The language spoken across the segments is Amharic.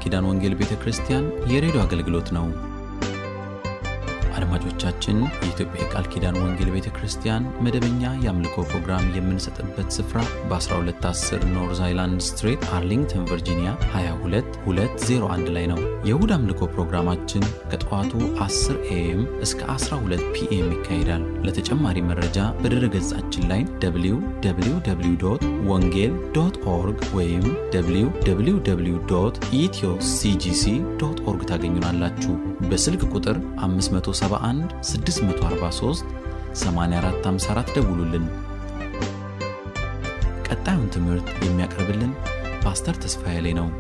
ኪዳን ወንጌል ቤተ ክርስቲያን የሬዲዮ አገልግሎት ነው። አድማጮቻችን፣ የኢትዮጵያ የቃል ኪዳን ወንጌል ቤተ ክርስቲያን መደበኛ የአምልኮ ፕሮግራም የምንሰጥበት ስፍራ በ1210 ኖርዝ አይላንድ ስትሬት አርሊንግተን ቨርጂኒያ 22201 ላይ ነው። የእሁድ አምልኮ ፕሮግራማችን ከጠዋቱ 10 ኤኤም እስከ 12 ፒኤም ይካሄዳል። ለተጨማሪ መረጃ በድረ ገጻችን ላይ www ወንጌል ዶት ኦርግ ወይም www ኢትዮ ሲጂሲ ዶት ኦርግ ታገኙናላችሁ። በስልክ ቁጥር 571 643 8454 ደውሉልን። ቀጣዩን ትምህርት የሚያቀርብልን ፓስተር ተስፋዬ ላይ ነው።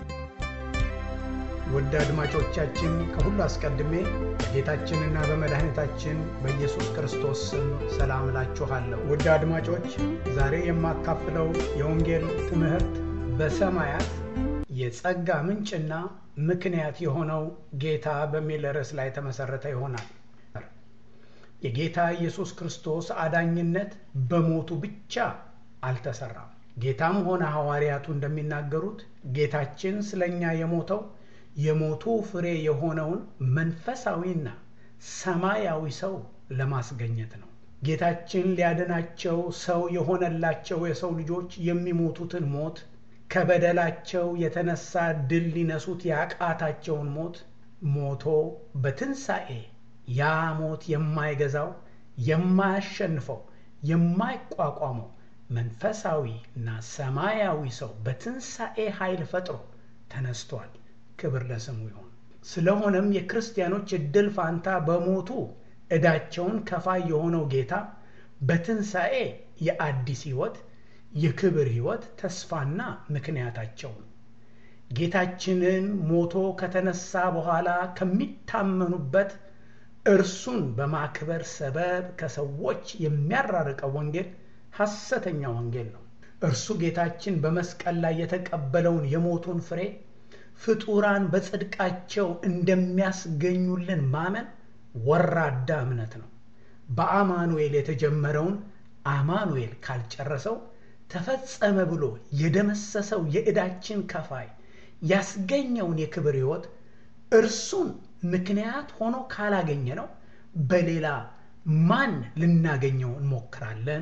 ውድ አድማጮቻችን ከሁሉ አስቀድሜ በጌታችንና በመድኃኒታችን በኢየሱስ ክርስቶስ ስም ሰላም እላችኋለሁ። ውድ አድማጮች ዛሬ የማካፍለው የወንጌል ትምህርት በሰማያት የጸጋ ምንጭና ምክንያት የሆነው ጌታ በሚል ርዕስ ላይ የተመሠረተ ይሆናል። የጌታ ኢየሱስ ክርስቶስ አዳኝነት በሞቱ ብቻ አልተሰራም። ጌታም ሆነ ሐዋርያቱ እንደሚናገሩት ጌታችን ስለኛ የሞተው የሞቱ ፍሬ የሆነውን መንፈሳዊና ሰማያዊ ሰው ለማስገኘት ነው። ጌታችን ሊያድናቸው ሰው የሆነላቸው የሰው ልጆች የሚሞቱትን ሞት ከበደላቸው የተነሳ ድል ሊነሱት ያቃታቸውን ሞት ሞቶ በትንሣኤ ያ ሞት የማይገዛው የማያሸንፈው የማይቋቋመው መንፈሳዊ እና ሰማያዊ ሰው በትንሣኤ ኃይል ፈጥሮ ተነስቷል። ክብር ለስሙ ይሁን። ስለሆነም የክርስቲያኖች እድል ፋንታ በሞቱ ዕዳቸውን ከፋይ የሆነው ጌታ በትንሣኤ የአዲስ ሕይወት የክብር ሕይወት ተስፋና ምክንያታቸው ነው። ጌታችንን ሞቶ ከተነሳ በኋላ ከሚታመኑበት እርሱን በማክበር ሰበብ ከሰዎች የሚያራርቀው ወንጌል ሐሰተኛ ወንጌል ነው። እርሱ ጌታችን በመስቀል ላይ የተቀበለውን የሞቱን ፍሬ ፍጡራን በጽድቃቸው እንደሚያስገኙልን ማመን ወራዳ እምነት ነው። በአማኑኤል የተጀመረውን አማኑኤል ካልጨረሰው ተፈጸመ ብሎ የደመሰሰው የዕዳችን ከፋይ ያስገኘውን የክብር ሕይወት እርሱን ምክንያት ሆኖ ካላገኘ ነው በሌላ ማን ልናገኘው እንሞክራለን?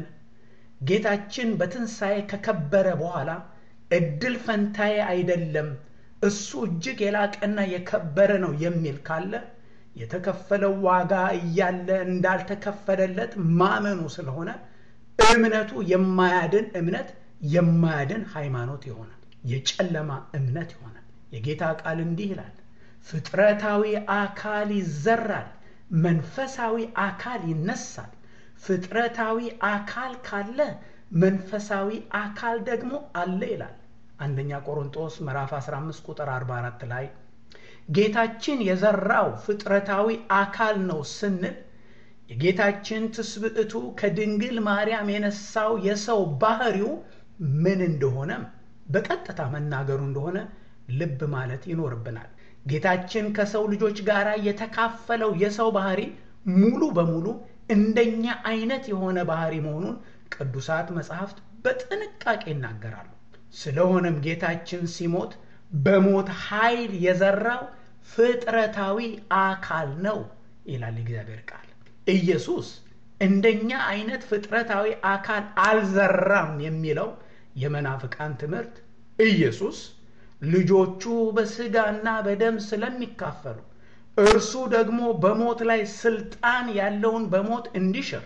ጌታችን በትንሣኤ ከከበረ በኋላ እድል ፈንታዬ አይደለም እሱ እጅግ የላቀና የከበረ ነው የሚል ካለ የተከፈለው ዋጋ እያለ እንዳልተከፈለለት ማመኑ ስለሆነ እምነቱ የማያድን እምነት የማያድን ሃይማኖት ይሆናል። የጨለማ እምነት ይሆናል። የጌታ ቃል እንዲህ ይላል፣ ፍጥረታዊ አካል ይዘራል፣ መንፈሳዊ አካል ይነሳል። ፍጥረታዊ አካል ካለ መንፈሳዊ አካል ደግሞ አለ ይላል። አንደኛ ቆሮንጦስ ምዕራፍ 15 ቁጥር 44 ላይ ጌታችን የዘራው ፍጥረታዊ አካል ነው ስንል የጌታችን ትስብዕቱ ከድንግል ማርያም የነሳው የሰው ባህሪው ምን እንደሆነም በቀጥታ መናገሩ እንደሆነ ልብ ማለት ይኖርብናል። ጌታችን ከሰው ልጆች ጋር የተካፈለው የሰው ባህሪ ሙሉ በሙሉ እንደኛ አይነት የሆነ ባህሪ መሆኑን ቅዱሳት መጽሐፍት በጥንቃቄ ይናገራሉ። ስለሆነም ጌታችን ሲሞት በሞት ኃይል የዘራው ፍጥረታዊ አካል ነው ይላል የእግዚአብሔር ቃል። ኢየሱስ እንደኛ አይነት ፍጥረታዊ አካል አልዘራም የሚለው የመናፍቃን ትምህርት ኢየሱስ ልጆቹ በስጋና በደም ስለሚካፈሉ እርሱ ደግሞ በሞት ላይ ስልጣን ያለውን በሞት እንዲሽር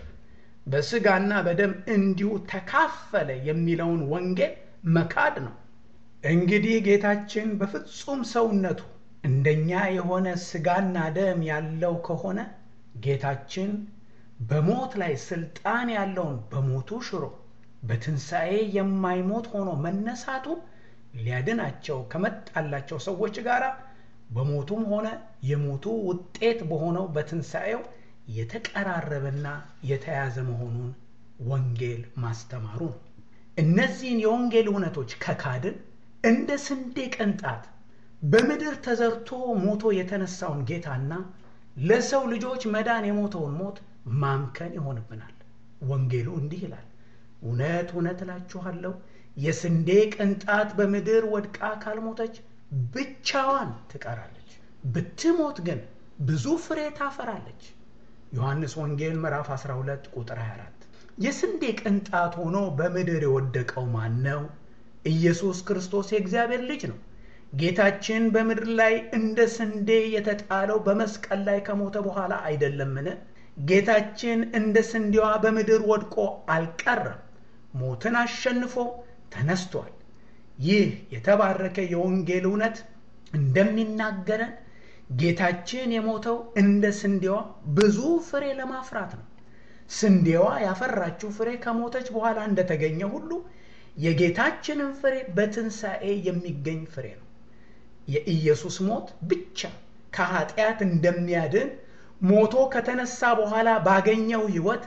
በስጋና በደም እንዲሁ ተካፈለ የሚለውን ወንጌል መካድ ነው። እንግዲህ ጌታችን በፍጹም ሰውነቱ እንደኛ የሆነ ስጋና ደም ያለው ከሆነ ጌታችን በሞት ላይ ስልጣን ያለውን በሞቱ ሽሮ በትንሣኤ የማይሞት ሆኖ መነሳቱ ሊያድናቸው ከመጣላቸው ሰዎች ጋር በሞቱም ሆነ የሞቱ ውጤት በሆነው በትንሣኤው የተቀራረበና የተያዘ መሆኑን ወንጌል ማስተማሩ ነው። እነዚህን የወንጌል እውነቶች ከካድን እንደ ስንዴ ቅንጣት በምድር ተዘርቶ ሞቶ የተነሳውን ጌታና ለሰው ልጆች መዳን የሞተውን ሞት ማምከን ይሆንብናል። ወንጌሉ እንዲህ ይላል፣ እውነት እውነት እላችኋለሁ የስንዴ ቅንጣት በምድር ወድቃ ካልሞተች ብቻዋን ትቀራለች፣ ብትሞት ግን ብዙ ፍሬ ታፈራለች። ዮሐንስ ወንጌል ምዕራፍ 12 ቁጥር 24። የስንዴ ቅንጣት ሆኖ በምድር የወደቀው ማን ነው? ኢየሱስ ክርስቶስ የእግዚአብሔር ልጅ ነው። ጌታችን በምድር ላይ እንደ ስንዴ የተጣለው በመስቀል ላይ ከሞተ በኋላ አይደለምን? ጌታችን እንደ ስንዴዋ በምድር ወድቆ አልቀረም፣ ሞትን አሸንፎ ተነስቷል። ይህ የተባረከ የወንጌል እውነት እንደሚናገረን ጌታችን የሞተው እንደ ስንዴዋ ብዙ ፍሬ ለማፍራት ነው። ስንዴዋ ያፈራችው ፍሬ ከሞተች በኋላ እንደተገኘ ሁሉ የጌታችንን ፍሬ በትንሣኤ የሚገኝ ፍሬ ነው። የኢየሱስ ሞት ብቻ ከኃጢአት እንደሚያድን ሞቶ ከተነሳ በኋላ ባገኘው ሕይወት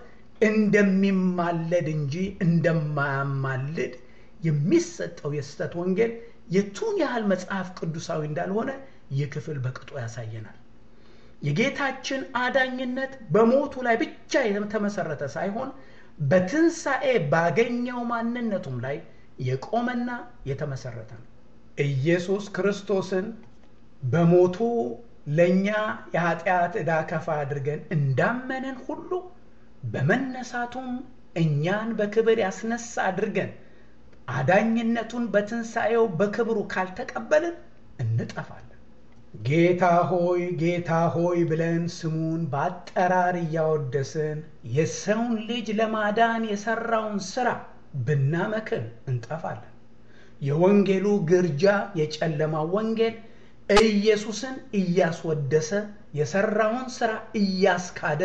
እንደሚማለድ እንጂ እንደማያማልድ የሚሰጠው የስህተት ወንጌል የቱን ያህል መጽሐፍ ቅዱሳዊ እንዳልሆነ ይህ ክፍል በቅጡ ያሳየናል። የጌታችን አዳኝነት በሞቱ ላይ ብቻ የተመሰረተ ሳይሆን በትንሣኤ ባገኘው ማንነቱም ላይ የቆመና የተመሰረተ ነው። ኢየሱስ ክርስቶስን በሞቱ ለእኛ የኃጢአት ዕዳ ከፋ አድርገን እንዳመንን ሁሉ በመነሳቱም እኛን በክብር ያስነሳ አድርገን አዳኝነቱን በትንሣኤው በክብሩ ካልተቀበልን እንጠፋለን። ጌታ ሆይ ጌታ ሆይ ብለን ስሙን በአጠራር እያወደስን የሰውን ልጅ ለማዳን የሠራውን ሥራ ብናመክን እንጠፋለን። የወንጌሉ ግርጃ የጨለማው ወንጌል ኢየሱስን እያስወደሰ የሠራውን ሥራ እያስካደ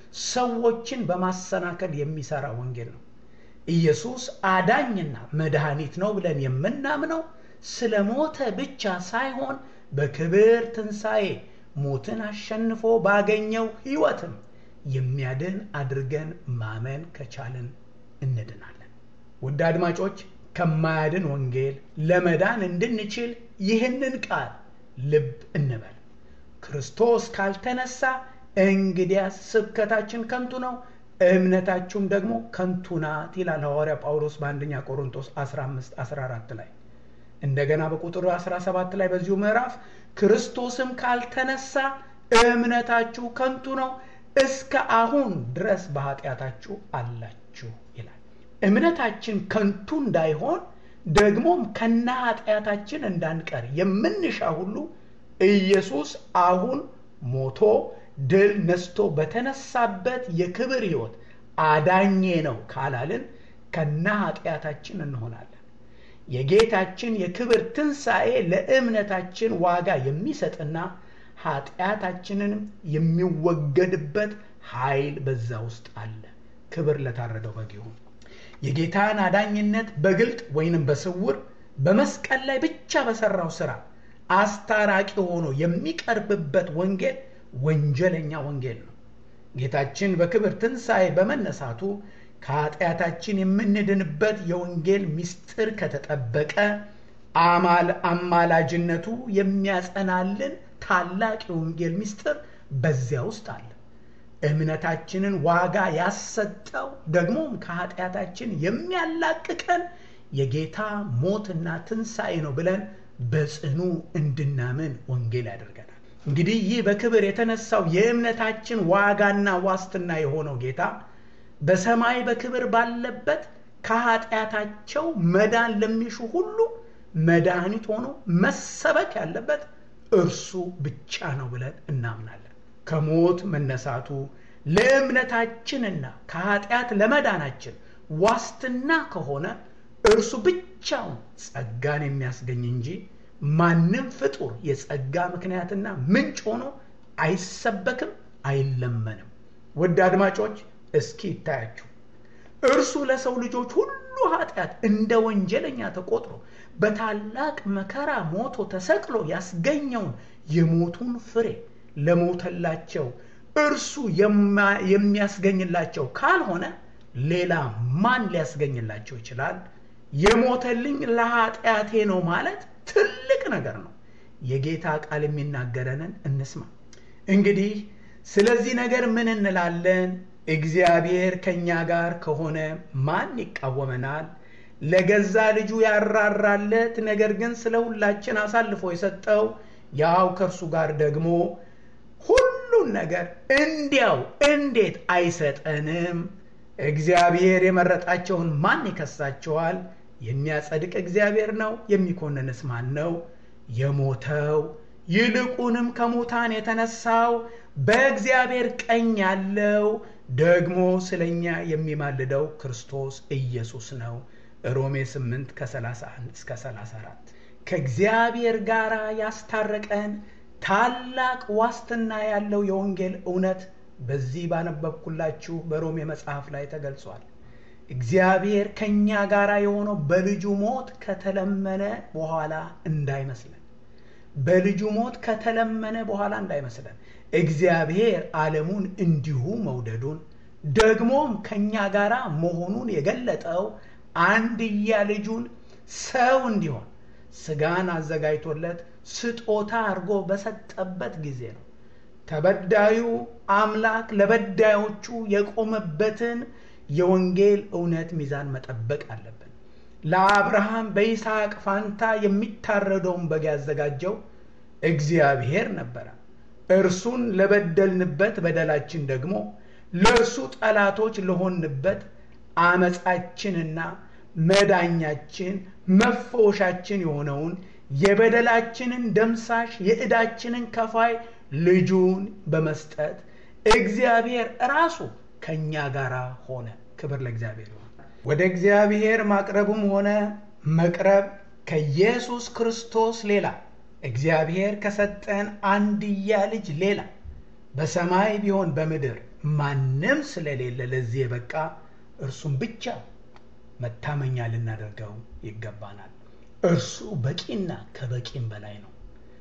ሰዎችን በማሰናከል የሚሠራ ወንጌል ነው። ኢየሱስ አዳኝና መድኃኒት ነው ብለን የምናምነው ስለ ሞተ ብቻ ሳይሆን በክብር ትንሣኤ ሞትን አሸንፎ ባገኘው ሕይወትም የሚያድን አድርገን ማመን ከቻልን እንድናለን። ውድ አድማጮች ከማያድን ወንጌል ለመዳን እንድንችል ይህንን ቃል ልብ እንበል። ክርስቶስ ካልተነሳ እንግዲያስ ስብከታችን ከንቱ ነው፣ እምነታችሁም ደግሞ ከንቱ ናት ይላል ሐዋርያ ጳውሎስ በአንደኛ ቆሮንቶስ 15 14 ላይ እንደገና በቁጥር 17 ላይ በዚሁ ምዕራፍ ክርስቶስም ካልተነሳ እምነታችሁ ከንቱ ነው፣ እስከ አሁን ድረስ በኃጢአታችሁ አላችሁ ይላል። እምነታችን ከንቱ እንዳይሆን ደግሞም ከነ ኃጢአታችን እንዳንቀር የምንሻ ሁሉ ኢየሱስ አሁን ሞቶ ድል ነስቶ በተነሳበት የክብር ሕይወት አዳኜ ነው ካላልን ከነ ኃጢአታችን እንሆናለን። የጌታችን የክብር ትንሣኤ ለእምነታችን ዋጋ የሚሰጥና ኃጢአታችንንም የሚወገድበት ኃይል በዛ ውስጥ አለ። ክብር ለታረደው በግ ይሁን። የጌታን አዳኝነት በግልጥ ወይንም በስውር በመስቀል ላይ ብቻ በሠራው ሥራ አስታራቂ ሆኖ የሚቀርብበት ወንጌል ወንጀለኛ ወንጌል ነው። ጌታችን በክብር ትንሣኤ በመነሳቱ ከኃጢአታችን የምንድንበት የወንጌል ምስጢር ከተጠበቀ አማላጅነቱ የሚያጸናልን ታላቅ የወንጌል ምስጢር በዚያ ውስጥ አለ። እምነታችንን ዋጋ ያሰጠው ደግሞም ከኃጢአታችን የሚያላቅቀን የጌታ ሞትና ትንሣኤ ነው ብለን በጽኑ እንድናምን ወንጌል ያደርገናል። እንግዲህ ይህ በክብር የተነሳው የእምነታችን ዋጋና ዋስትና የሆነው ጌታ በሰማይ በክብር ባለበት ከኃጢአታቸው መዳን ለሚሹ ሁሉ መድኃኒት ሆኖ መሰበክ ያለበት እርሱ ብቻ ነው ብለን እናምናለን። ከሞት መነሳቱ ለእምነታችንና ከኃጢአት ለመዳናችን ዋስትና ከሆነ እርሱ ብቻውን ጸጋን የሚያስገኝ እንጂ ማንም ፍጡር የጸጋ ምክንያትና ምንጭ ሆኖ አይሰበክም፣ አይለመንም። ውድ አድማጮች እስኪ ይታያችሁ። እርሱ ለሰው ልጆች ሁሉ ኃጢአት እንደ ወንጀለኛ ተቆጥሮ በታላቅ መከራ ሞቶ ተሰቅሎ ያስገኘውን የሞቱን ፍሬ ለሞተላቸው እርሱ የሚያስገኝላቸው ካልሆነ ሌላ ማን ሊያስገኝላቸው ይችላል? የሞተልኝ ለኃጢአቴ ነው ማለት ትልቅ ነገር ነው። የጌታ ቃል የሚናገረንን እንስማ። እንግዲህ ስለዚህ ነገር ምን እንላለን? እግዚአብሔር ከእኛ ጋር ከሆነ ማን ይቃወመናል? ለገዛ ልጁ ያራራለት ነገር ግን ስለ ሁላችን አሳልፎ የሰጠው ያው ከእርሱ ጋር ደግሞ ሁሉን ነገር እንዲያው እንዴት አይሰጠንም? እግዚአብሔር የመረጣቸውን ማን ይከሳቸዋል? የሚያጸድቅ እግዚአብሔር ነው። የሚኮንንስ ማን ነው? የሞተው ይልቁንም ከሙታን የተነሳው በእግዚአብሔር ቀኝ ያለው ደግሞ ስለኛ የሚማልደው ክርስቶስ ኢየሱስ ነው። ሮሜ 8 ከ31 እስከ 34 ከእግዚአብሔር ጋር ያስታረቀን ታላቅ ዋስትና ያለው የወንጌል እውነት በዚህ ባነበብኩላችሁ በሮሜ መጽሐፍ ላይ ተገልጿል። እግዚአብሔር ከእኛ ጋር የሆነው በልጁ ሞት ከተለመነ በኋላ እንዳይመስለን በልጁ ሞት ከተለመነ በኋላ እንዳይመስለን እግዚአብሔር ዓለሙን እንዲሁ መውደዱን ደግሞም ከእኛ ጋር መሆኑን የገለጠው አንድያ ልጁን ሰው እንዲሆን ስጋን አዘጋጅቶለት ስጦታ አድርጎ በሰጠበት ጊዜ ነው። ተበዳዩ አምላክ ለበዳዮቹ የቆመበትን የወንጌል እውነት ሚዛን መጠበቅ አለብን። ለአብርሃም በይስሐቅ ፋንታ የሚታረደውን በግ ያዘጋጀው እግዚአብሔር ነበረ። እርሱን ለበደልንበት በደላችን ደግሞ ለእርሱ ጠላቶች ለሆንበት አመፃችንና መዳኛችን መፈወሻችን የሆነውን የበደላችንን ደምሳሽ የዕዳችንን ከፋይ ልጁን በመስጠት እግዚአብሔር ራሱ ከእኛ ጋር ሆነ። ክብር ለእግዚአብሔር ይሆን። ወደ እግዚአብሔር ማቅረብም ሆነ መቅረብ ከኢየሱስ ክርስቶስ ሌላ እግዚአብሔር ከሰጠን አንድያ ልጅ ሌላ በሰማይ ቢሆን በምድር ማንም ስለሌለ ለዚህ የበቃ እርሱም ብቻ መታመኛ ልናደርገው ይገባናል። እርሱ በቂና ከበቂም በላይ ነው።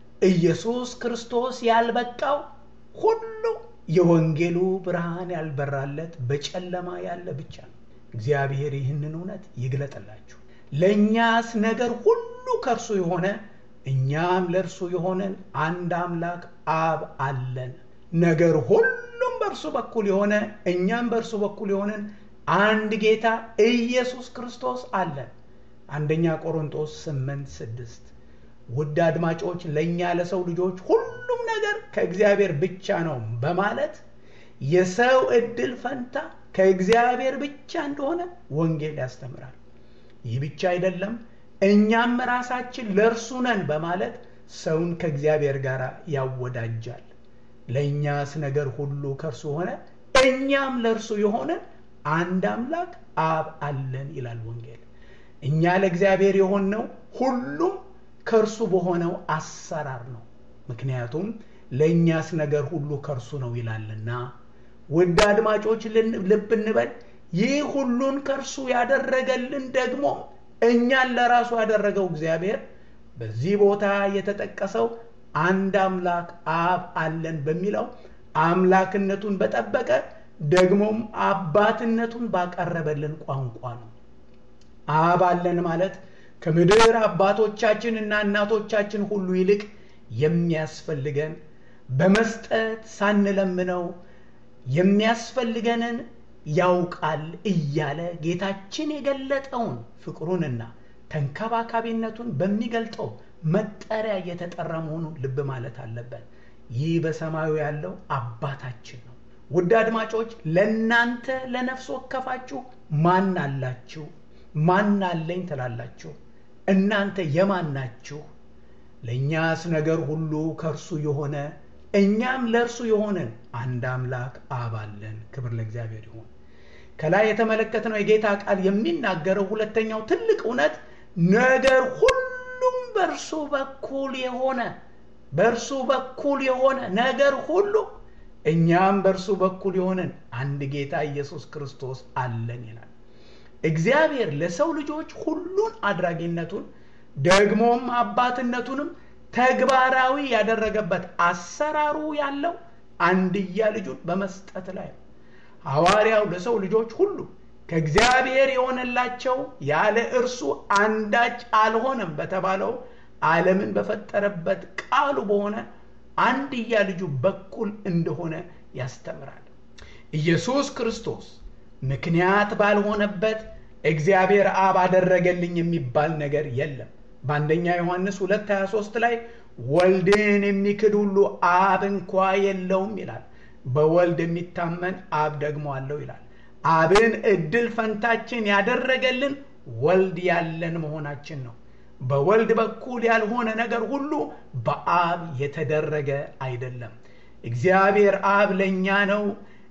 ኢየሱስ ክርስቶስ ያልበቃው ሁሉ የወንጌሉ ብርሃን ያልበራለት በጨለማ ያለ ብቻ ነው። እግዚአብሔር ይህንን እውነት ይግለጥላችሁ። ለእኛስ ነገር ሁሉ ከእርሱ የሆነ እኛም ለእርሱ የሆነን አንድ አምላክ አብ አለን። ነገር ሁሉም በእርሱ በኩል የሆነ እኛም በእርሱ በኩል የሆነን አንድ ጌታ ኢየሱስ ክርስቶስ አለን። አንደኛ ቆሮንጦስ 8 6 ውድ አድማጮች ለእኛ ለሰው ልጆች ሁሉም ነገር ከእግዚአብሔር ብቻ ነው በማለት የሰው ዕድል ፈንታ ከእግዚአብሔር ብቻ እንደሆነ ወንጌል ያስተምራል። ይህ ብቻ አይደለም፣ እኛም ራሳችን ለእርሱ ነን በማለት ሰውን ከእግዚአብሔር ጋር ያወዳጃል። ለእኛስ ነገር ሁሉ ከእርሱ ሆነ እኛም ለእርሱ የሆነ አንድ አምላክ አብ አለን ይላል ወንጌል። እኛ ለእግዚአብሔር የሆንነው ሁሉም ከእርሱ በሆነው አሰራር ነው። ምክንያቱም ለእኛስ ነገር ሁሉ ከእርሱ ነው ይላልና። ውድ አድማጮች ልብ እንበል። ይህ ሁሉን ከእርሱ ያደረገልን ደግሞ እኛን ለራሱ ያደረገው እግዚአብሔር በዚህ ቦታ የተጠቀሰው አንድ አምላክ አብ አለን በሚለው አምላክነቱን በጠበቀ ደግሞም አባትነቱን ባቀረበልን ቋንቋ ነው። አብ አለን ማለት ከምድር አባቶቻችን እና እናቶቻችን ሁሉ ይልቅ የሚያስፈልገን በመስጠት ሳንለምነው የሚያስፈልገንን ያውቃል እያለ ጌታችን የገለጠውን ፍቅሩንና ተንከባካቢነቱን በሚገልጠው መጠሪያ እየተጠራ መሆኑን ልብ ማለት አለበት። ይህ በሰማዩ ያለው አባታችን ነው። ውድ አድማጮች ለእናንተ ለነፍስ ወከፋችሁ ማን አላችሁ? ማን አለኝ ትላላችሁ? እናንተ የማን ናችሁ? ለእኛስ ነገር ሁሉ ከእርሱ የሆነ እኛም ለእርሱ የሆንን አንድ አምላክ አብ አለን። ክብር ለእግዚአብሔር ይሁን። ከላይ የተመለከትነው የጌታ ቃል የሚናገረው ሁለተኛው ትልቅ እውነት ነገር ሁሉም በእርሱ በኩል የሆነ በእርሱ በኩል የሆነ ነገር ሁሉ እኛም በእርሱ በኩል የሆንን አንድ ጌታ ኢየሱስ ክርስቶስ አለን ይላል። እግዚአብሔር ለሰው ልጆች ሁሉን አድራጊነቱን ደግሞም አባትነቱንም ተግባራዊ ያደረገበት አሰራሩ ያለው አንድያ ልጁን በመስጠት ላይ ነው። ሐዋርያው ለሰው ልጆች ሁሉ ከእግዚአብሔር የሆነላቸው ያለ እርሱ አንዳች አልሆነም በተባለው ዓለምን በፈጠረበት ቃሉ በሆነ አንድያ ልጁ በኩል እንደሆነ ያስተምራል። ኢየሱስ ክርስቶስ ምክንያት ባልሆነበት እግዚአብሔር አብ አደረገልኝ የሚባል ነገር የለም። በአንደኛ ዮሐንስ 2 23 ላይ ወልድን የሚክድ ሁሉ አብ እንኳ የለውም ይላል። በወልድ የሚታመን አብ ደግሞ አለው ይላል። አብን እድል ፈንታችን ያደረገልን ወልድ ያለን መሆናችን ነው። በወልድ በኩል ያልሆነ ነገር ሁሉ በአብ የተደረገ አይደለም። እግዚአብሔር አብ ለእኛ ነው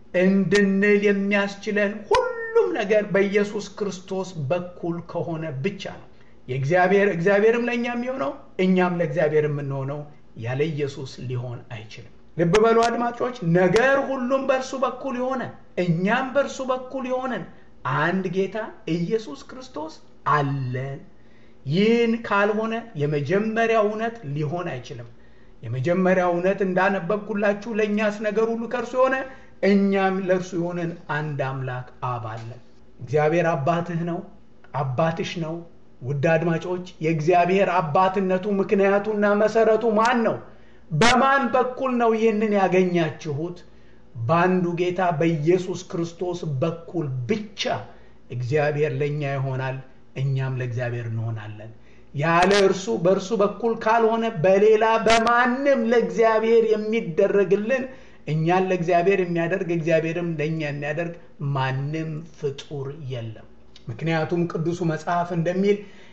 እንድንል የሚያስችለን ሁሉም ነገር በኢየሱስ ክርስቶስ በኩል ከሆነ ብቻ ነው። የእግዚአብሔር እግዚአብሔርም ለእኛ የሚሆነው እኛም ለእግዚአብሔር የምንሆነው ያለ ኢየሱስ ሊሆን አይችልም። ልብ በሉ አድማጮች፣ ነገር ሁሉም በእርሱ በኩል የሆነ እኛም በእርሱ በኩል የሆነን አንድ ጌታ ኢየሱስ ክርስቶስ አለን። ይህን ካልሆነ የመጀመሪያው እውነት ሊሆን አይችልም። የመጀመሪያው እውነት እንዳነበብኩላችሁ ለእኛስ ነገር ሁሉ ከእርሱ የሆነ እኛም ለእርሱ የሆነን አንድ አምላክ አብ አለን። እግዚአብሔር አባትህ ነው፣ አባትሽ ነው። ውድ አድማጮች የእግዚአብሔር አባትነቱ ምክንያቱና መሰረቱ ማን ነው? በማን በኩል ነው ይህንን ያገኛችሁት? በአንዱ ጌታ በኢየሱስ ክርስቶስ በኩል ብቻ እግዚአብሔር ለእኛ ይሆናል፣ እኛም ለእግዚአብሔር እንሆናለን። ያለ እርሱ በእርሱ በኩል ካልሆነ በሌላ በማንም ለእግዚአብሔር የሚደረግልን እኛን ለእግዚአብሔር የሚያደርግ እግዚአብሔርም ለእኛ የሚያደርግ ማንም ፍጡር የለም። ምክንያቱም ቅዱሱ መጽሐፍ እንደሚል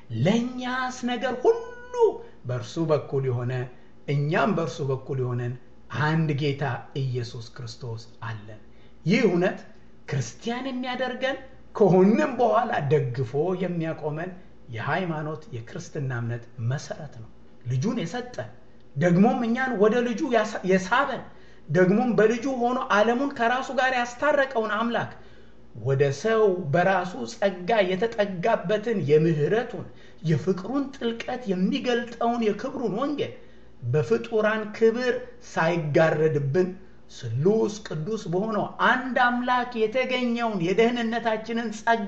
ለእኛስ ነገር ሁሉ በእርሱ በኩል የሆነ እኛም በእርሱ በኩል የሆነን አንድ ጌታ ኢየሱስ ክርስቶስ አለን። ይህ እውነት ክርስቲያን የሚያደርገን ከሆንም በኋላ ደግፎ የሚያቆመን የሃይማኖት የክርስትና እምነት መሰረት ነው። ልጁን የሰጠን ደግሞም እኛን ወደ ልጁ የሳበን ደግሞም በልጁ ሆኖ ዓለሙን ከራሱ ጋር ያስታረቀውን አምላክ ወደ ሰው በራሱ ጸጋ የተጠጋበትን የምህረቱን የፍቅሩን ጥልቀት የሚገልጠውን የክብሩን ወንጌል በፍጡራን ክብር ሳይጋረድብን ስሉስ ቅዱስ በሆነው አንድ አምላክ የተገኘውን የደህንነታችንን ጸጋ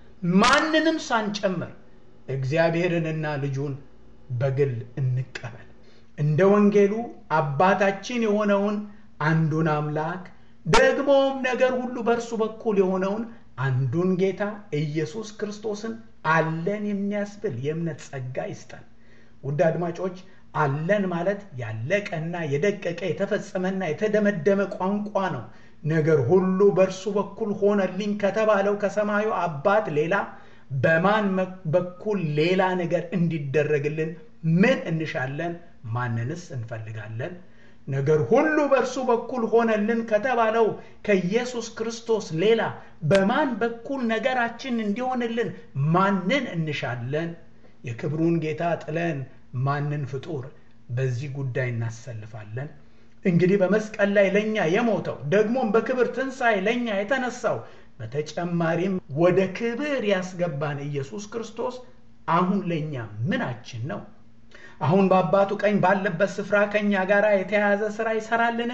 ማንንም ሳንጨምር እግዚአብሔርንና ልጁን በግል እንቀበል። እንደ ወንጌሉ አባታችን የሆነውን አንዱን አምላክ ደግሞም ነገር ሁሉ በእርሱ በኩል የሆነውን አንዱን ጌታ ኢየሱስ ክርስቶስን አለን የሚያስብል የእምነት ጸጋ ይስጠን። ውድ አድማጮች አለን ማለት ያለቀና የደቀቀ የተፈጸመና የተደመደመ ቋንቋ ነው። ነገር ሁሉ በእርሱ በኩል ሆነልኝ ከተባለው ከሰማዩ አባት ሌላ በማን በኩል ሌላ ነገር እንዲደረግልን ምን እንሻለን? ማንንስ እንፈልጋለን? ነገር ሁሉ በእርሱ በኩል ሆነልን ከተባለው ከኢየሱስ ክርስቶስ ሌላ በማን በኩል ነገራችን እንዲሆንልን ማንን እንሻለን? የክብሩን ጌታ ጥለን ማንን ፍጡር በዚህ ጉዳይ እናሰልፋለን? እንግዲህ በመስቀል ላይ ለእኛ የሞተው ደግሞም በክብር ትንሣኤ ለእኛ የተነሳው በተጨማሪም ወደ ክብር ያስገባን ኢየሱስ ክርስቶስ አሁን ለእኛ ምናችን ነው? አሁን በአባቱ ቀኝ ባለበት ስፍራ ከእኛ ጋር የተያያዘ ሥራ ይሠራልን?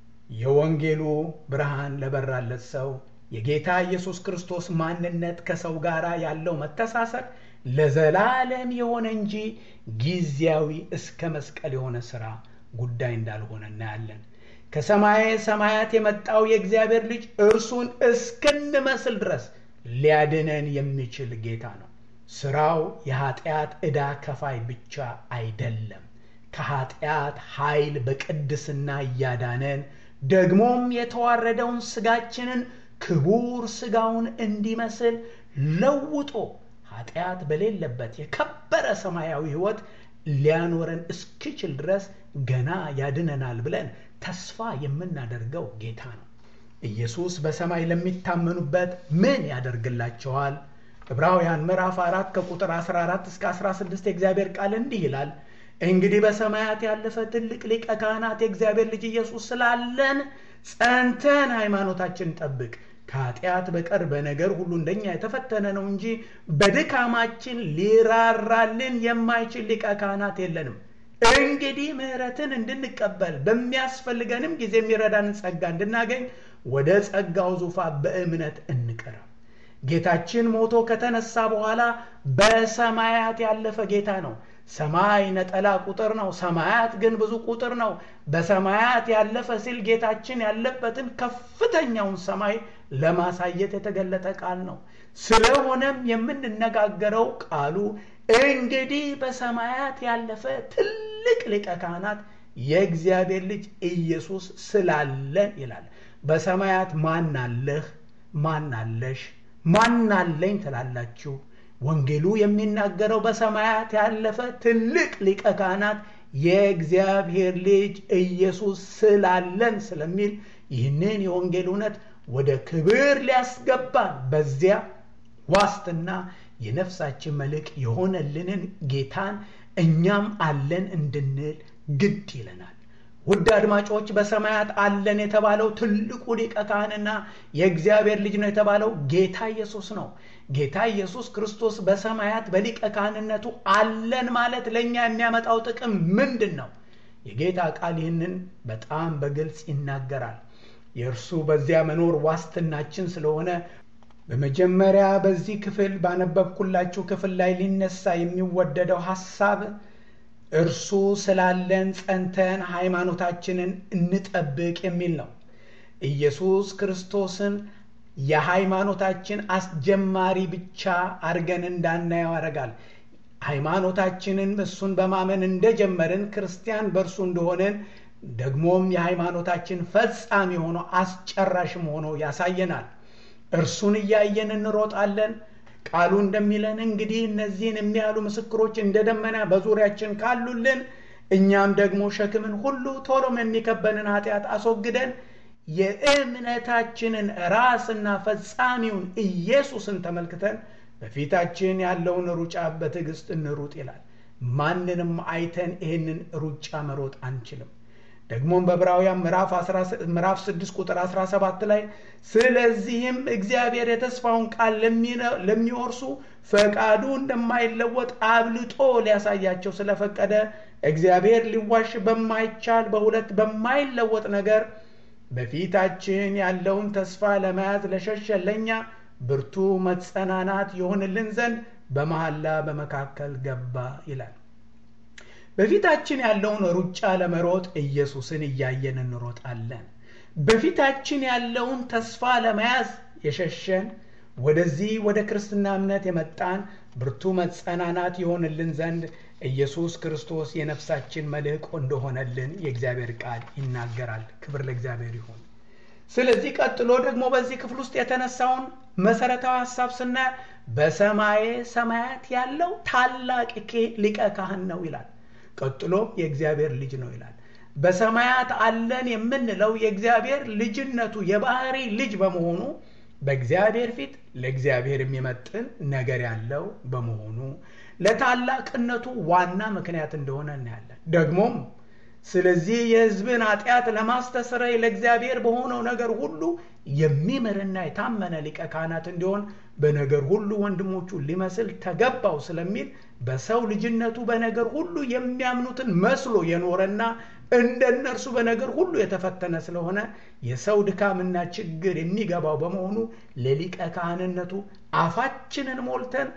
የወንጌሉ ብርሃን ለበራለት ሰው የጌታ ኢየሱስ ክርስቶስ ማንነት ከሰው ጋር ያለው መተሳሰር ለዘላለም የሆነ እንጂ ጊዜያዊ እስከ መስቀል የሆነ ሥራ ጉዳይ እንዳልሆነ እናያለን። ከሰማየ ሰማያት የመጣው የእግዚአብሔር ልጅ እርሱን እስክንመስል ድረስ ሊያድነን የሚችል ጌታ ነው። ስራው የኃጢአት ዕዳ ከፋይ ብቻ አይደለም። ከኃጢአት ኃይል በቅድስና እያዳነን ደግሞም የተዋረደውን ስጋችንን ክቡር ስጋውን እንዲመስል ለውጦ ኃጢአት በሌለበት የከበረ ሰማያዊ ሕይወት ሊያኖረን እስኪችል ድረስ ገና ያድነናል ብለን ተስፋ የምናደርገው ጌታ ነው። ኢየሱስ በሰማይ ለሚታመኑበት ምን ያደርግላቸዋል? ዕብራውያን ምዕራፍ 4 ከቁጥር 14 እስከ 16 የእግዚአብሔር ቃል እንዲህ ይላል። እንግዲህ በሰማያት ያለፈ ትልቅ ሊቀ ካህናት የእግዚአብሔር ልጅ ኢየሱስ ስላለን ጸንተን ሃይማኖታችን ጠብቅ። ከኃጢአት በቀር በነገር ሁሉ እንደኛ የተፈተነ ነው እንጂ በድካማችን ሊራራልን የማይችል ሊቀ ካህናት የለንም። እንግዲህ ምሕረትን እንድንቀበል በሚያስፈልገንም ጊዜ የሚረዳንን ጸጋ እንድናገኝ ወደ ጸጋው ዙፋን በእምነት እንቅረብ። ጌታችን ሞቶ ከተነሳ በኋላ በሰማያት ያለፈ ጌታ ነው። ሰማይ ነጠላ ቁጥር ነው፣ ሰማያት ግን ብዙ ቁጥር ነው። በሰማያት ያለፈ ሲል ጌታችን ያለበትን ከፍተኛውን ሰማይ ለማሳየት የተገለጠ ቃል ነው። ስለሆነም የምንነጋገረው ቃሉ እንግዲህ በሰማያት ያለፈ ትልቅ ሊቀ ካህናት የእግዚአብሔር ልጅ ኢየሱስ ስላለን ይላል። በሰማያት ማን አለህ? ማን አለሽ? ማን አለኝ ትላላችሁ? ወንጌሉ የሚናገረው በሰማያት ያለፈ ትልቅ ሊቀ ካህናት የእግዚአብሔር ልጅ ኢየሱስ ስላለን ስለሚል ይህንን የወንጌል እውነት ወደ ክብር ሊያስገባን በዚያ ዋስትና የነፍሳችን መልሕቅ የሆነልንን ጌታን እኛም አለን እንድንል ግድ ይለናል። ውድ አድማጮች በሰማያት አለን የተባለው ትልቁ ሊቀ ካህንና የእግዚአብሔር ልጅ ነው የተባለው ጌታ ኢየሱስ ነው። ጌታ ኢየሱስ ክርስቶስ በሰማያት በሊቀ ካህንነቱ አለን ማለት ለእኛ የሚያመጣው ጥቅም ምንድን ነው? የጌታ ቃል ይህንን በጣም በግልጽ ይናገራል። የእርሱ በዚያ መኖር ዋስትናችን ስለሆነ በመጀመሪያ በዚህ ክፍል ባነበብኩላችሁ ክፍል ላይ ሊነሳ የሚወደደው ሐሳብ እርሱ ስላለን ጸንተን ሃይማኖታችንን እንጠብቅ የሚል ነው። ኢየሱስ ክርስቶስን የሃይማኖታችን አስጀማሪ ብቻ አድርገን እንዳናየው ያደርጋል። ሃይማኖታችንን እሱን በማመን እንደጀመርን ክርስቲያን በእርሱ እንደሆንን ደግሞም የሃይማኖታችን ፈጻሚ ሆኖ አስጨራሽም ሆኖ ያሳየናል። እርሱን እያየን እንሮጣለን። ቃሉ እንደሚለን እንግዲህ እነዚህን የሚያሉ ምስክሮች እንደ ደመና በዙሪያችን ካሉልን እኛም ደግሞ ሸክምን ሁሉ ቶሎም የሚከበንን ኃጢአት አስወግደን የእምነታችንን ራስና ፈጻሚውን ኢየሱስን ተመልክተን በፊታችን ያለውን ሩጫ በትዕግስት እንሩጥ ይላል። ማንንም አይተን ይህንን ሩጫ መሮጥ አንችልም። ደግሞም በዕብራውያን ምዕራፍ 6 ቁጥር 17 ላይ ስለዚህም እግዚአብሔር የተስፋውን ቃል ለሚወርሱ ፈቃዱ እንደማይለወጥ አብልጦ ሊያሳያቸው ስለፈቀደ እግዚአብሔር ሊዋሽ በማይቻል በሁለት በማይለወጥ ነገር በፊታችን ያለውን ተስፋ ለመያዝ ለሸሸን ለእኛ ብርቱ መጸናናት የሆንልን ዘንድ በመሐላ በመካከል ገባ ይላል። በፊታችን ያለውን ሩጫ ለመሮጥ ኢየሱስን እያየን እንሮጣለን። በፊታችን ያለውን ተስፋ ለመያዝ የሸሸን ወደዚህ ወደ ክርስትና እምነት የመጣን ብርቱ መጸናናት የሆንልን ዘንድ ኢየሱስ ክርስቶስ የነፍሳችን መልሕቅ እንደሆነልን የእግዚአብሔር ቃል ይናገራል። ክብር ለእግዚአብሔር ይሁን። ስለዚህ ቀጥሎ ደግሞ በዚህ ክፍል ውስጥ የተነሳውን መሰረታዊ ሀሳብ ስናይ በሰማየ ሰማያት ያለው ታላቅ ሊቀ ካህን ነው ይላል። ቀጥሎ የእግዚአብሔር ልጅ ነው ይላል። በሰማያት አለን የምንለው የእግዚአብሔር ልጅነቱ የባህሪ ልጅ በመሆኑ በእግዚአብሔር ፊት ለእግዚአብሔር የሚመጥን ነገር ያለው በመሆኑ ለታላቅነቱ ዋና ምክንያት እንደሆነ እናያለን። ደግሞም ስለዚህ የሕዝብን ኃጢአት ለማስተስረይ ለእግዚአብሔር በሆነው ነገር ሁሉ የሚምርና የታመነ ሊቀ ካህናት እንዲሆን በነገር ሁሉ ወንድሞቹን ሊመስል ተገባው ስለሚል በሰው ልጅነቱ በነገር ሁሉ የሚያምኑትን መስሎ የኖረና እንደ እነርሱ በነገር ሁሉ የተፈተነ ስለሆነ የሰው ድካምና ችግር የሚገባው በመሆኑ ለሊቀ ካህንነቱ አፋችንን ሞልተን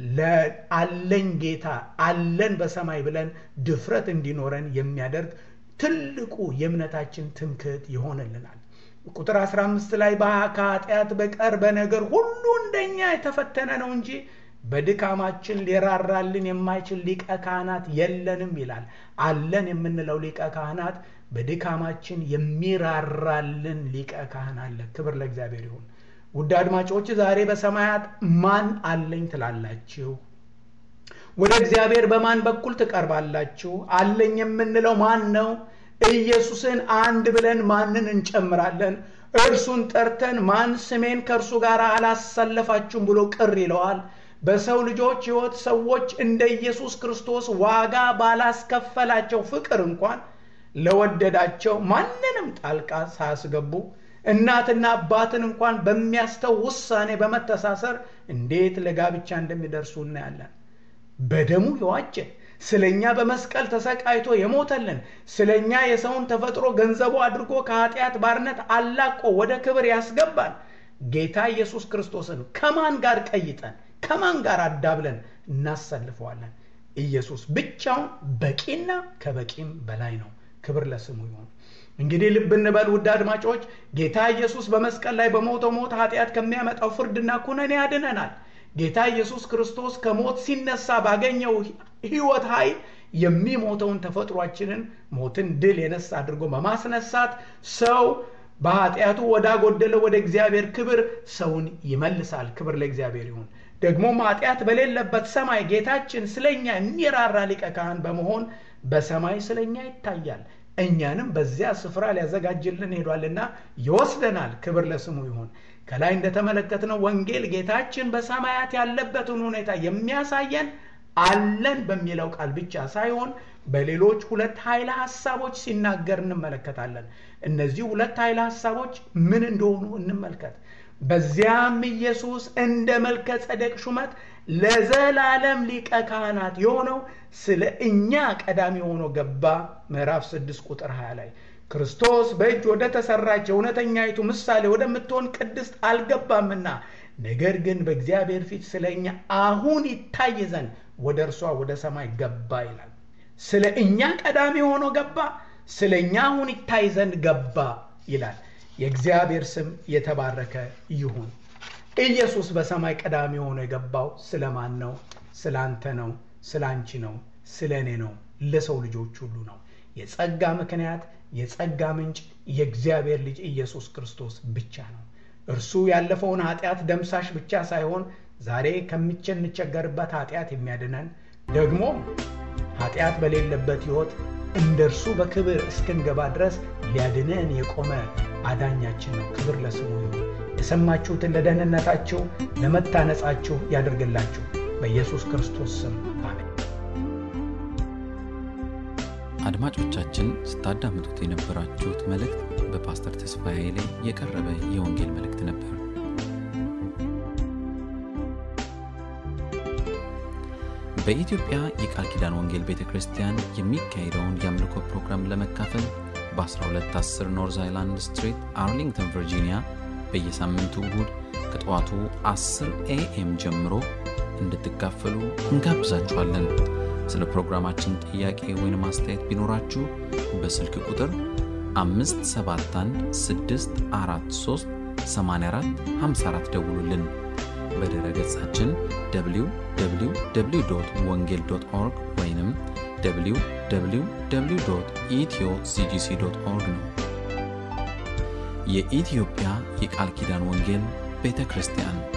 ለአለኝ ጌታ አለን በሰማይ ብለን ድፍረት እንዲኖረን የሚያደርግ ትልቁ የእምነታችን ትምክህት ይሆንልናል። ቁጥር 15 ላይ ከኃጢአት በቀር በነገር ሁሉ እንደኛ የተፈተነ ነው እንጂ በድካማችን ሊራራልን የማይችል ሊቀ ካህናት የለንም ይላል። አለን የምንለው ሊቀ ካህናት በድካማችን የሚራራልን ሊቀ ካህን አለ። ክብር ለእግዚአብሔር ይሁን። ውድ አድማጮች ዛሬ በሰማያት ማን አለኝ ትላላችሁ? ወደ እግዚአብሔር በማን በኩል ትቀርባላችሁ? አለኝ የምንለው ማን ነው? ኢየሱስን አንድ ብለን ማንን እንጨምራለን? እርሱን ጠርተን ማን ስሜን ከእርሱ ጋር አላሰለፋችሁም ብሎ ቅር ይለዋል? በሰው ልጆች ሕይወት ሰዎች እንደ ኢየሱስ ክርስቶስ ዋጋ ባላስከፈላቸው ፍቅር እንኳን ለወደዳቸው ማንንም ጣልቃ ሳያስገቡ እናትና አባትን እንኳን በሚያስተው ውሳኔ በመተሳሰር እንዴት ለጋብቻ እንደሚደርሱ እናያለን። በደሙ የዋጀን ስለ እኛ በመስቀል ተሰቃይቶ የሞተልን ስለ እኛ የሰውን ተፈጥሮ ገንዘቡ አድርጎ ከኃጢአት ባርነት አላቆ ወደ ክብር ያስገባን ጌታ ኢየሱስ ክርስቶስን ከማን ጋር ቀይጠን ከማን ጋር አዳብለን እናሰልፈዋለን? ኢየሱስ ብቻውን በቂና ከበቂም በላይ ነው። ክብር ለስሙ ይሁን። እንግዲህ ልብ እንበል ውድ አድማጮች፣ ጌታ ኢየሱስ በመስቀል ላይ በሞተው ሞት ኃጢአት ከሚያመጣው ፍርድና ኩነኔ ያድነናል። ጌታ ኢየሱስ ክርስቶስ ከሞት ሲነሳ ባገኘው ሕይወት ኃይል የሚሞተውን ተፈጥሯችንን ሞትን ድል የነሳ አድርጎ በማስነሳት ሰው በኃጢአቱ ወዳጎደለ ወደ እግዚአብሔር ክብር ሰውን ይመልሳል። ክብር ለእግዚአብሔር ይሁን። ደግሞም ኃጢአት በሌለበት ሰማይ ጌታችን ስለኛ የሚራራ ሊቀ ካህን በመሆን በሰማይ ስለኛ ይታያል። እኛንም በዚያ ስፍራ ሊያዘጋጅልን ሄዷልና ይወስደናል። ክብር ለስሙ ይሁን። ከላይ እንደተመለከትነው ወንጌል ጌታችን በሰማያት ያለበትን ሁኔታ የሚያሳየን አለን በሚለው ቃል ብቻ ሳይሆን በሌሎች ሁለት ኃይለ ሐሳቦች ሲናገር እንመለከታለን። እነዚህ ሁለት ኃይለ ሐሳቦች ምን እንደሆኑ እንመልከት። በዚያም ኢየሱስ እንደ መልከ ጸደቅ ሹመት ለዘላለም ሊቀ ካህናት የሆነው ስለ እኛ ቀዳሚ ሆኖ ገባ። ምዕራፍ 6 ቁጥር 20 ላይ ክርስቶስ በእጅ ወደ ተሰራች የእውነተኛይቱ ምሳሌ ወደምትሆን ቅድስት አልገባምና ነገር ግን በእግዚአብሔር ፊት ስለ እኛ አሁን ይታይ ዘንድ ወደ እርሷ ወደ ሰማይ ገባ ይላል። ስለ እኛ ቀዳሚ ሆኖ ገባ፣ ስለ እኛ አሁን ይታይ ዘንድ ገባ ይላል። የእግዚአብሔር ስም የተባረከ ይሁን። ኢየሱስ በሰማይ ቀዳሚ ሆኖ የገባው ስለ ማን ነው? ስለ አንተ ነው፣ ስለ አንቺ ነው፣ ስለ እኔ ነው፣ ለሰው ልጆች ሁሉ ነው። የጸጋ ምክንያት የጸጋ ምንጭ የእግዚአብሔር ልጅ ኢየሱስ ክርስቶስ ብቻ ነው። እርሱ ያለፈውን ኃጢአት ደምሳሽ ብቻ ሳይሆን ዛሬ ከምንቸገርበት ኃጢአት የሚያድነን ደግሞ ኃጢአት በሌለበት ሕይወት እንደ እርሱ በክብር እስክንገባ ድረስ ሊያድነን የቆመ አዳኛችን ነው። ክብር ለስሙ ይሁን። የሰማችሁትን ለደህንነታችሁ ለመታነጻችሁ ያደርግላችሁ። በኢየሱስ ክርስቶስ ስም አሜን። አድማጮቻችን ስታዳምጡት የነበራችሁት መልእክት በፓስተር ተስፋዬ ላይ የቀረበ የወንጌል መልእክት ነበር። በኢትዮጵያ የቃል ኪዳን ወንጌል ቤተ ክርስቲያን የሚካሄደውን የአምልኮ ፕሮግራም ለመካፈል በ1210 ኖርዝ አይላንድ ስትሪት አርሊንግተን ቨርጂኒያ በየሳምንቱ እሁድ ከጠዋቱ 10 ኤኤም ጀምሮ እንድትካፈሉ እንጋብዛችኋለን። ስለ ፕሮግራማችን ጥያቄ ወይም አስተያየት ቢኖራችሁ በስልክ ቁጥር 571 ደውሉልን። በድረ ገጻችን www ወንጌል ኦርግ ወይም www ኢትዮ ሲጂሲ ኦርግ ነው። የኢትዮጵያ የቃል ኪዳን ወንጌል ቤተ ክርስቲያን